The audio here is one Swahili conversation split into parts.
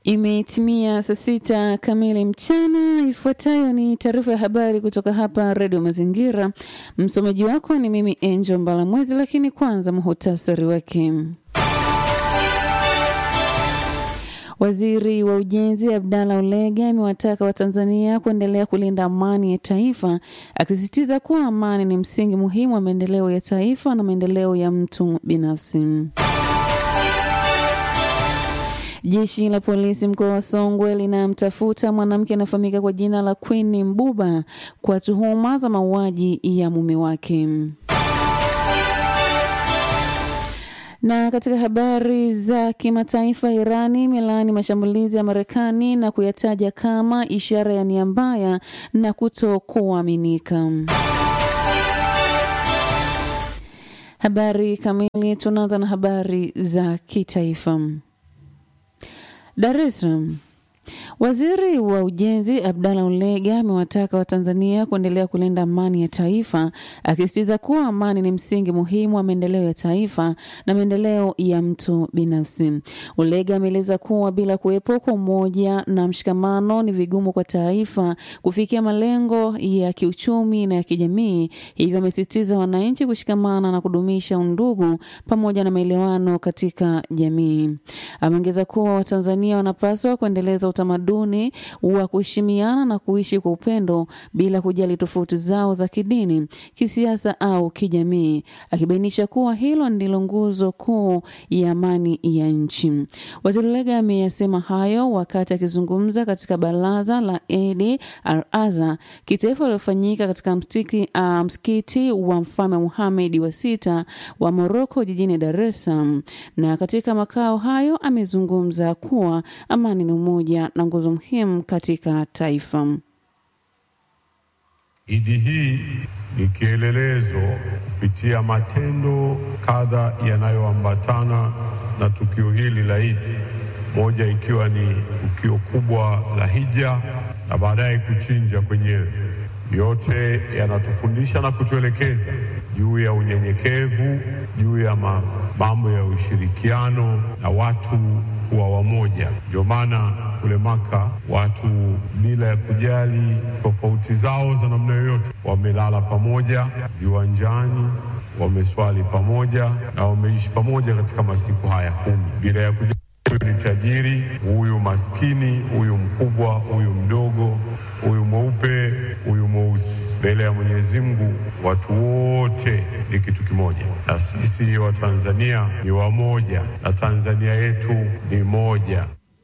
Imetimia saa sita kamili mchana. Ifuatayo ni taarifa ya habari kutoka hapa Redio Mazingira. Msomaji wako ni mimi Angel Mbalamwezi, lakini kwanza muhutasari wake. Waziri wa Ujenzi Abdalla Ulega amewataka Watanzania kuendelea kulinda amani ya taifa, akisisitiza kuwa amani ni msingi muhimu wa maendeleo ya taifa na maendeleo ya mtu binafsi. Jeshi la polisi mkoa wa Songwe linamtafuta mwanamke anayefahamika kwa jina la Queen Mbuba kwa tuhuma za mauaji ya mume wake. Na katika habari za kimataifa, Irani imelaani mashambulizi ya Marekani na kuyataja kama ishara ya nia mbaya na kutokuaminika. Habari kamili, tunaanza na habari za kitaifa. Dar es Salaam. Waziri wa Ujenzi Abdalla Ulega amewataka Watanzania kuendelea kulinda amani ya taifa, akisisitiza kuwa amani ni msingi muhimu wa maendeleo ya taifa na maendeleo ya mtu binafsi. Ulega ameeleza kuwa bila kuwepo kwa umoja na mshikamano ni vigumu kwa taifa kufikia malengo ya kiuchumi na ya kijamii, hivyo amesisitiza wananchi kushikamana na kudumisha undugu pamoja na maelewano katika jamii. Ameongeza kuwa Watanzania wanapaswa kuendeleza utamaduni wa kuheshimiana na kuishi kwa upendo bila kujali tofauti zao za kidini, kisiasa au kijamii, akibainisha kuwa hilo ndilo nguzo kuu ya amani ya nchi. Waziri Ulega ameyasema hayo wakati akizungumza katika baraza la Eid al-Adha kitaifa lilofanyika katika mstiki, uh, msikiti wa Mfalme Muhamed wa sita wa Moroko jijini Dar es Salaam. Na katika makao hayo amezungumza kuwa amani ni umoja na nguzo muhimu katika taifa. Idi hii ni kielelezo kupitia matendo kadha yanayoambatana na tukio hili la Idi, moja ikiwa ni tukio kubwa la hija na baadaye kuchinja kwenyewe. Yote yanatufundisha na kutuelekeza juu ya unyenyekevu, juu ya mambo ya ushirikiano na watu kuwa wamoja. Ndio maana kule Maka watu bila ya kujali tofauti zao za namna yoyote, wamelala pamoja viwanjani, wameswali pamoja na wameishi pamoja katika masiku haya kumi bila ya kujali huyu ni tajiri, huyu maskini, huyu mkubwa, huyu mdogo, huyu mweupe, huyu mweusi. Mbele ya Mwenyezi Mungu watu wote ni kitu kimoja, na sisi Watanzania ni wamoja, na Tanzania yetu ni moja.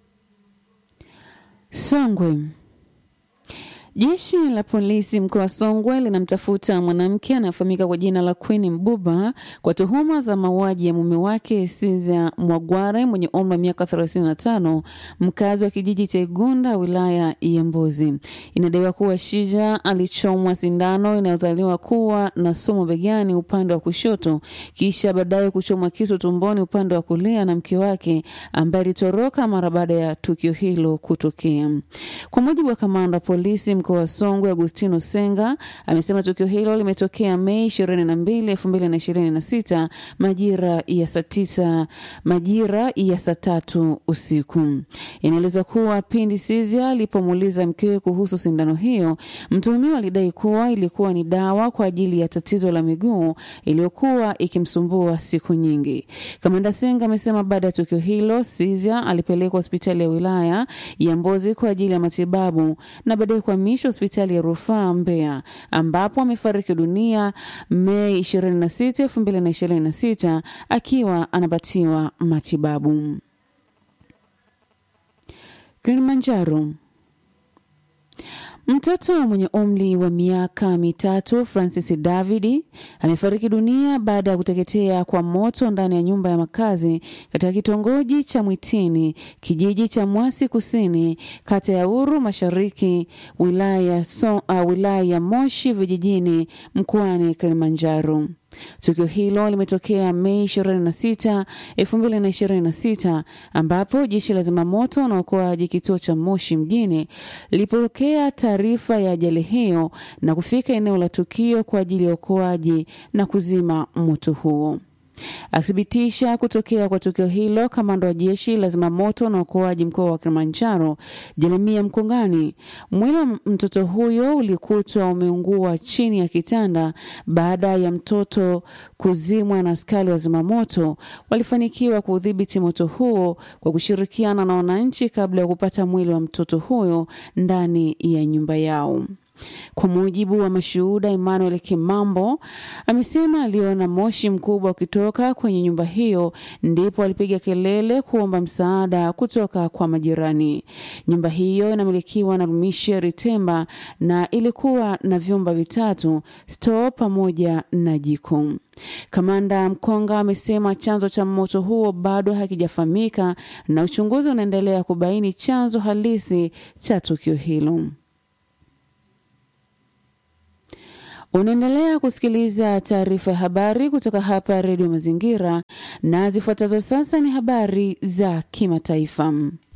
Songwe. Jeshi la polisi mkoa wa Songwe linamtafuta mwanamke anayefahamika kwa jina la Queen Mbuba kwa tuhuma za mauaji ya mume wake Sizia Mwagware mwenye umri wa miaka 35, mkazi wa kijiji cha Igunda, wilaya ya Mbozi. Inadaiwa kuwa Shija alichomwa sindano inayodhaniwa kuwa na sumu begani upande wa kushoto, kisha baadaye kuchomwa kisu tumboni upande wa kulia na mke wake ambaye alitoroka mara baada ya tukio hilo kutokea. Kwa mujibu wa kamanda wa polisi mkoa wa Songwe Agustino Senga amesema tukio hilo limetokea Mei 22, 2026 majira ya saa tisa majira ya saa tatu usiku. Inaelezwa kuwa pindi Sizia alipomuuliza mkewe kuhusu sindano hiyo, mtuhumiwa alidai kuwa ilikuwa ni dawa kwa ajili ya tatizo la miguu iliyokuwa ikimsumbua siku nyingi. Kamanda Senga amesema baada ya tukio hilo Sizia alipelekwa hospitali ya wilaya ya Mbozi kwa ajili ya matibabu na baadaye kuhamishwa hospitali ya rufaa Mbeya ambapo amefariki dunia Mei 26, 2026 akiwa anapatiwa matibabu. Kilimanjaro. Mtoto mwenye umri wa miaka mitatu Francis Davidi amefariki dunia baada ya kuteketea kwa moto ndani ya nyumba ya makazi katika kitongoji cha Mwitini, kijiji cha Mwasi Kusini, kata ya Uru Mashariki, wilaya, so, uh, wilaya ya Moshi vijijini mkoani Kilimanjaro. Tukio hilo limetokea Mei 26, 2026 ambapo jeshi la zimamoto na uokoaji kituo cha Moshi mjini lilipokea taarifa ya ajali hiyo na kufika eneo la tukio kwa ajili ya uokoaji na kuzima moto huo. Akithibitisha kutokea kwa tukio hilo, kamanda wa jeshi la zimamoto na uokoaji mkoa wa Kilimanjaro Jeremia Mkongani, mwili wa mtoto huyo ulikutwa umeungua chini ya kitanda baada ya mtoto kuzimwa na askari wa zimamoto. Walifanikiwa kuudhibiti moto huo kwa kushirikiana na wananchi kabla ya kupata mwili wa mtoto huyo ndani ya nyumba yao. Kwa mujibu wa mashuhuda, Emmanuel Kimambo amesema aliona moshi mkubwa ukitoka kwenye nyumba hiyo, ndipo alipiga kelele kuomba msaada kutoka kwa majirani. Nyumba hiyo inamilikiwa na Rumishe Ritemba na ilikuwa na vyumba vitatu, stoo pamoja na jiko. Kamanda Mkonga amesema chanzo cha moto huo bado hakijafahamika na uchunguzi unaendelea kubaini chanzo halisi cha tukio hilo. Unaendelea kusikiliza taarifa ya habari kutoka hapa Redio Mazingira, na zifuatazo sasa ni habari za kimataifa.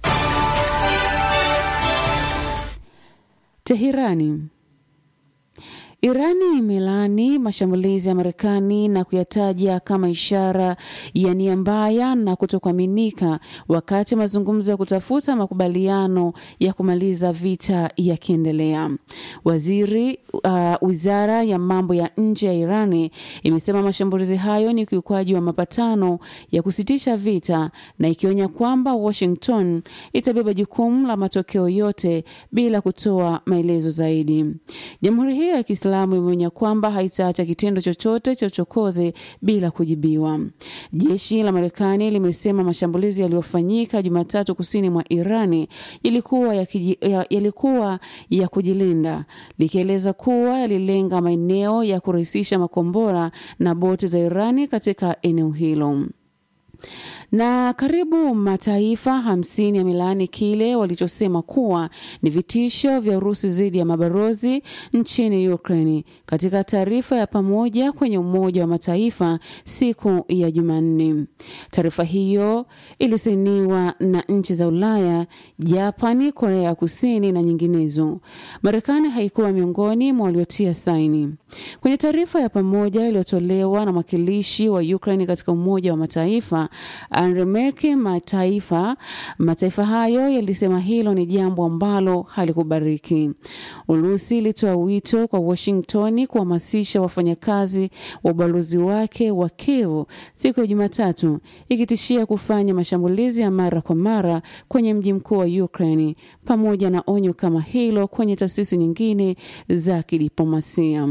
Teherani. Irani imelaani mashambulizi ya Marekani na kuyataja kama ishara ya nia mbaya na kutokuaminika, wakati mazungumzo ya kutafuta makubaliano ya kumaliza vita yakiendelea. Waziri uh, wizara ya mambo ya nje ya Irani imesema mashambulizi hayo ni ukiukwaji wa mapatano ya kusitisha vita na ikionya kwamba Washington itabeba jukumu la matokeo yote bila kutoa maelezo zaidi. Jamhuri hiyo ya Kiislamu imeonya kwamba haitaacha kitendo chochote cha uchokozi bila kujibiwa. Jeshi la Marekani limesema mashambulizi yaliyofanyika Jumatatu kusini mwa Irani yalikuwa ya, kiji, ya, yalikuwa ya kujilinda likieleza kuwa yalilenga maeneo ya kurahisisha makombora na boti za Irani katika eneo hilo na karibu mataifa hamsini yamelaani kile walichosema kuwa ni vitisho vya Urusi dhidi ya mabalozi nchini Ukraine katika taarifa ya pamoja kwenye Umoja wa Mataifa siku ya Jumanne. Taarifa hiyo ilisainiwa na nchi za Ulaya, Japani, Korea ya Kusini na nyinginezo. Marekani haikuwa miongoni mwa waliotia saini kwenye taarifa ya pamoja iliyotolewa na mwakilishi wa Ukraine katika Umoja wa Mataifa Anremerke. Mataifa mataifa hayo yalisema hilo ni jambo ambalo halikubariki. Urusi ilitoa wito kwa Washington kuhamasisha wafanyakazi wa ubalozi wake wa Kiev siku ya Jumatatu, ikitishia kufanya mashambulizi ya mara kwa mara kwenye mji mkuu wa Ukraine, pamoja na onyo kama hilo kwenye taasisi nyingine za kidiplomasia.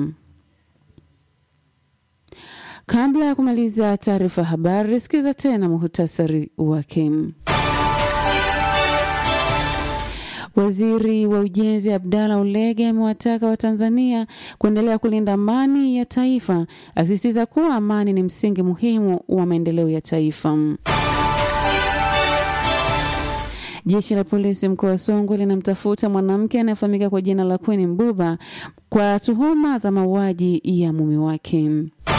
Kabla ya kumaliza taarifa ya habari, sikiza tena muhutasari wake. Waziri wa ujenzi Abdalla Ulege amewataka Watanzania kuendelea kulinda amani ya taifa, akisisitiza kuwa amani ni msingi muhimu wa maendeleo ya taifa. Jeshi la polisi mkoa wa Songwe linamtafuta mwanamke anayefahamika kwa jina la Queen Mbuba kwa tuhuma za mauaji ya mume wake.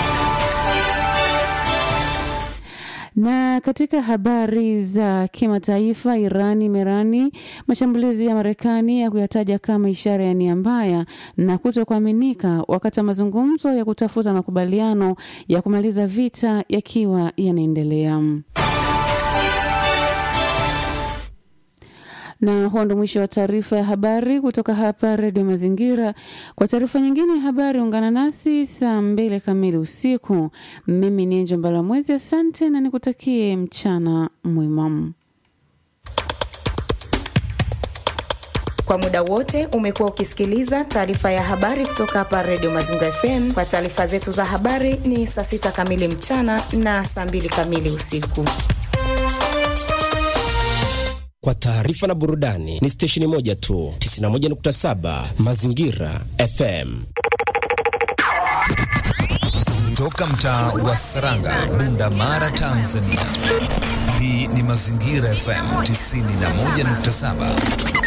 Na katika habari za kimataifa, Irani imerani mashambulizi ya Marekani ya kuyataja kama ishara ya nia mbaya na kutokuaminika, wakati wa mazungumzo ya kutafuta makubaliano ya kumaliza vita yakiwa yanaendelea. na huo ndo mwisho wa taarifa ya habari kutoka hapa Redio Mazingira. Kwa taarifa nyingine ya habari, ungana nasi saa mbili kamili usiku. Mimi ni Enjo Mbalamwezi, asante na nikutakie mchana mwema. Kwa muda wote umekuwa ukisikiliza taarifa ya habari kutoka hapa Redio Mazingira FM. Kwa taarifa zetu za habari ni saa sita kamili mchana na saa mbili kamili usiku. Kwa taarifa na burudani ni stesheni moja tu, 91.7 Mazingira FM. Toka mtaa wa Saranga, Bunda Mara, Tanzania. Hii ni Mazingira FM 91.7.